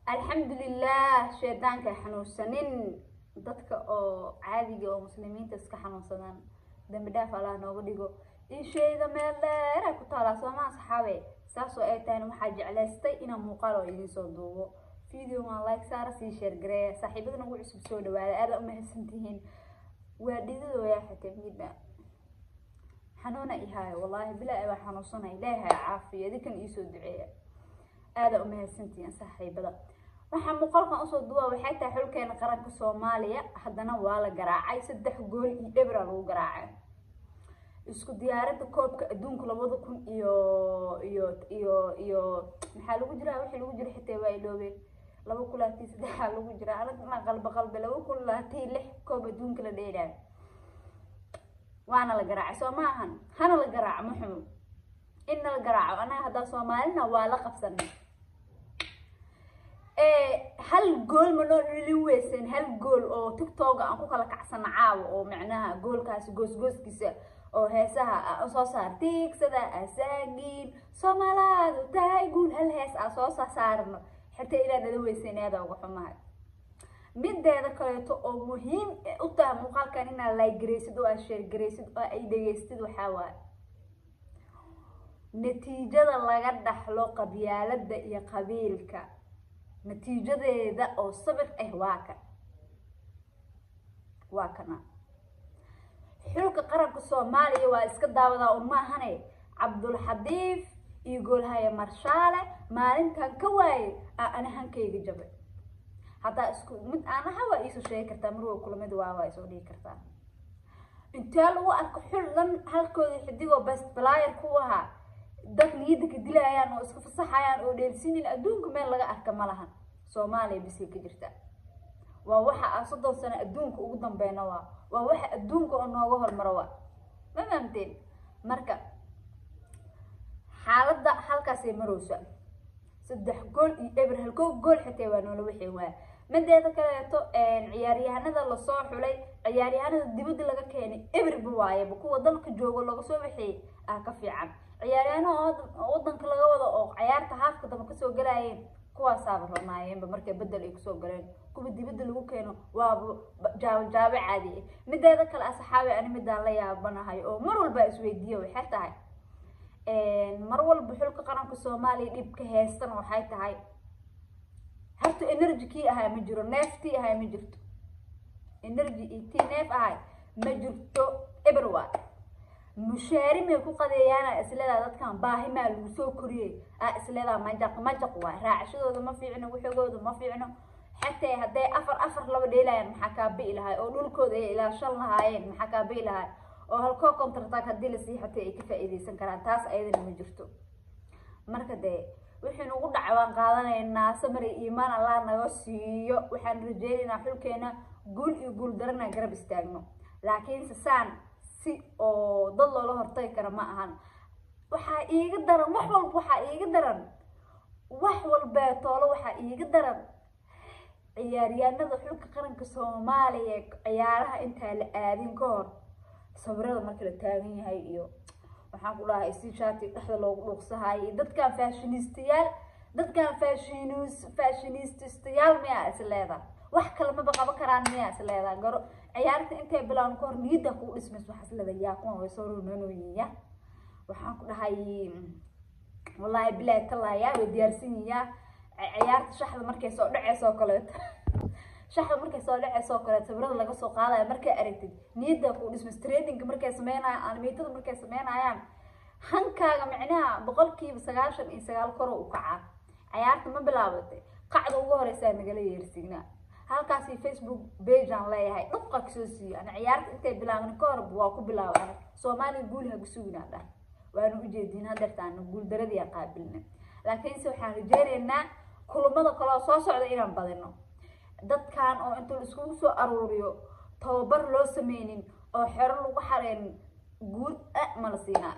alxamdulilah shaydaanka xanuunsanin dadka oo caadiga oo muslimiinta iska xanuunsadaan dambi dhaaf allah nooga dhigo ishayda meel dheera ku taalaa soomaa saxaabe saasoo ay tahan waxaa jeclaystay inaan muuqaal oo idiin soo duubo videogan like saara sii sheer gareeya saaxiibada nagu cusub soo dhawaada aada umahadsantihiin waa dhididooyaa xatee midna xanuuna ihaayo wallaahi bilaa baa xanuunsana ilaahay caafiya idinkan iisoo duceeya aada umahadsantihiin saaxiibada waxaa muuqaalkan usoo duwaa waxay tahay xulkeena qaranka soomaaliya haddana waa la garaacay saddex gool iyo ebra lagu garaacay isku diyaaradda koobka adduunka labada kun iyo iyo iyo iyo maxaa lagu jiraa wixii lagu jira xitaa waa iloobeen laba kun laatii saddexaa lagu jira anagna qalba qalbe laba kun laatii lix koob adduunka la dheelaayo waana la garaacay soo ma ahan hana la garaaco ma xumo inna la garaaco anaga haddaa soomaalina waa la qabsanay hal gool ma noo dhili weysan hal gool oo tictoga aan ku kala kacsana caawa oo macnaha goolkaasi goosgooskiisa oo heesaha soo saar tiigsada asaagiin soomaalaadu tahay guul hal hees aa soo saarno xitaa ilaa dhala weysan aada uga xumahay mideeda kaleeto oo muhiim u tahay muuqaalkan inaad laygaraysid oo aad sheergaraysid oo ay dhegaystid waxaa waaye natiijada laga dhaxlo qabyaalada iyo qabiilka natiijadeeda oo sabir ah waa kan waa kana xulka qaranka soomaaliya waa iska daawadaa un maahane cabdulxadiif iyo goolhaya marshaale maalintan ka waaye aa ana hankayga jabay haddaa isku mid aanaha waa iisoo sheegi kartaa marwa kulamid waa waa isoo dhigi kartaa intee lagu arko xul dhan halkooda xidigoo best blyer ku ahaa dad niyadda ka dilayaan oo iska fasaxayaan oo dheelsinin adduunka meel laga arka ma lahan soomaaliya bisay ka jirta waa waxa aan soddon sano adduunka ugu dambeyna waa waa waxa adduunka oo nooga hormaro waa ma fahamteen marka xaaladda halkaasay marowsa saddex gool iyo eber halkoo gool xitaa waa noola wixii waaya mideeda kaleeto ciyaaryahanada lasoo xulay ciyaaryahanada dibadda laga keenay eberba waayaba kuwa dalka joogo laga soo wixiyay ah ka fiican ciyaaryahanada wadanka laga wado oo ciyaarta haafka damba kasoo galaayeen kuwaasaaba ronaayeenba markay bedel ay kusoo galeen kuwa dibadda lagu keeno waaba jaabo jaabo caadi ah mideeda kale asxaabi ani midaan la yaabanahay oo mar walba isweydiiya waxay tahay mar walba xulka qaranka soomaaliya dhibka heystana waxay tahay horta energy kii ahay ma jiro neeftii ahay ma jirto energy iyo tii neef ahay ma jirto eber waa mushaari may ku qadeeyaana isleedaa dadkan baahi maa lagu soo koriyey aa isleedaa majaq majaq waay raacashadooda ma fiicno waxoogooda ma fiicno xatee hadday afar afar laba dheelayaan maxaa kaa bi'i lahay oo dhulkooda ay ilaashan lahaayeen maxaa kaa bi'i lahay oo halkoo contrataag haddii lasii xatee ay ka faa'iidaysan karaan taas ayadana ma jirto marka dee wixii nagu dhaca waan qaadanaynaa samari iimaan allah naga siiyo waxaan rajeynaynaa xulkeena guul iyo guul darana garab istaagno laakiinse saan si oo dad loola hortagi kara ma ahan waxaa iiga daran wax walba waxaa iiga daran wax walbeetoolo waxaa iiga daran ciyaaryaanada xulka qaranka soomaaliya ciyaaraha intaa la aadin ka hor sawirada marka la taagan yahay iyo waxaan ku dhahay si shaati dhexda loogu dhuuqsahayo iyo dadkan fashinistayaal dadkan fashinis fashinististayaal miyaa is leedaa wax kale maba qaban karaan miyaa is leedaa garo ciyaarta intay bilaan ka hor niyadda kuu dhismays waxaa is leedaa yaa kuwan way soo roonanooyinya waxaan ku dhahay wallaahi bilaahi talaayaa way diyaarsan yiyaa ciyaarta shaxda markay soo dhaceysa oo kaleeto shaxda markay soo dhaceysa oo kaleeto sawirada laga soo qaadaya markay aragtid niyadda kuu dhismays tradingka markay sameynayaan animatada markay sameynayaan hankaaga micnaha boqolkiiba sagaashan iyo sagaal koro u kacaa ciyaarta ma bilaabatay qacda ugu horeysaa nagala yeersignaa halkaasi facebook bagean leeyahay dhubqa kasoo siiyo ana ciyaarta intay bilaabin ka hor waa ku bilaaba anag soomaaliya guul ha kusuginaa dhah waanu ujeedin hadeertaana guul daradii qaabilna laakiinse waxaan rajeynaynaa kulamada kaleo soo socda inaan badino dadkan oo inta la iskugu soo aruuriyo tababar loo sameynin oo xero lagu xareynin guud a mala siinaa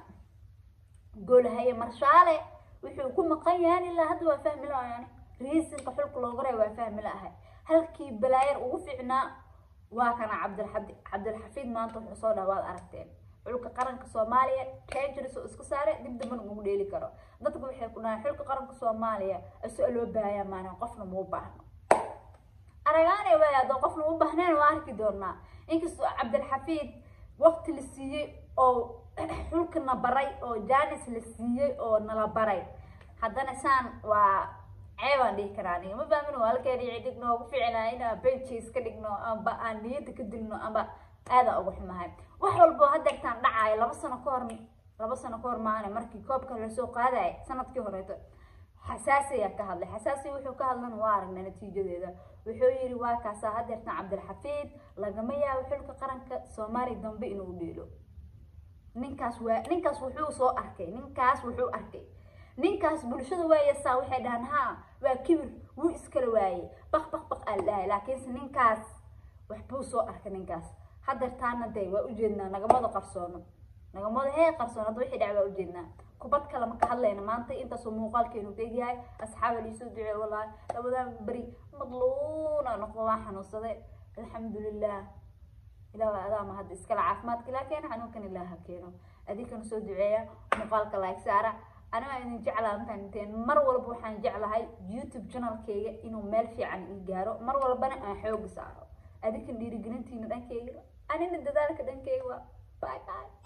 goolhaye marshaale wuxuu ku maqan yahan ilaa hadda waa fahmi la-ayani riisinka xulka looga ray waa fahmi la-ahay halkii balaayar ugu fiicnaa waa kana cabdilxadi cabdilxafiid maanta wuxuu soo dhaha waad aragteen xulka qaranka soomaaliya treasuries oo iska saare dib dambana ugu dheeli karo dadku waxay ku dhahaan xulka qaranka soomaaliya aso loo baahayaa maalin qofna muu baahno aragaane waay haddoo qofna u baahneen waa arki doonaa inkastoo cabdilxafiid waqti la siiyey oo xulkana baray oo janis la siiyey oo nala baray haddana saan waa ceebaan dhihi karaa aniga ma fahmin waa halkeeni dhigno ugu ficilaa inaan benches ka dhigno amba aan niyada ka dilno amba aadaan ugu xumahay wax walbo hadeertaan dhacaayo laba sano ka hor laba sano ka hor maana markii koobka lasoo qaadaya sanadkii horeeto xasaasiyaa ka hadlay xasaasi wuxuu ka hadlana waa aragnay natiijadeeda wuxuu yiri waa kaasaa hadeertaan cabdilxafiid lagama yaabo xulka qaranka soomaaliya dambe inuu dheelo ninkaas waa ninkaas wuxuu soo arkay ninkaas wuxuu arkay ninkaas bulshada waayasaa waxay dhahaan ha waa kibir wuu iskala waayey baq baq baq aa dhahay laakiinse ninkaas waxbuu soo arkay ninkaas hadeertaana dee waa ujeednaa nagamada qarsoono nagamada hee qarsoon hadda wixii dhac waa ujeednaa kubad kale ma ka hadlayna maanta intaasoo muuqaalkeenu tegyahay asxaaba liisoo ducee wallaahi labadan beri madluuna noqdo waa xanuunsaday alxamdulilah ilaah adaama hadda iskale caafimaadka ilaa keena xanuunkan ilaah ha keeno adinkana soo duceeya muuqaalka like saara aniga idin jeclaa intaan inteen mar walba waxaan jeclahay youtube channelkeyga inuu meel fiican ii gaaro mar walbana aan xooga saaro adinkan dhiirigelintiina dhankeyga anina dadaalka dhankeyga waa bye bye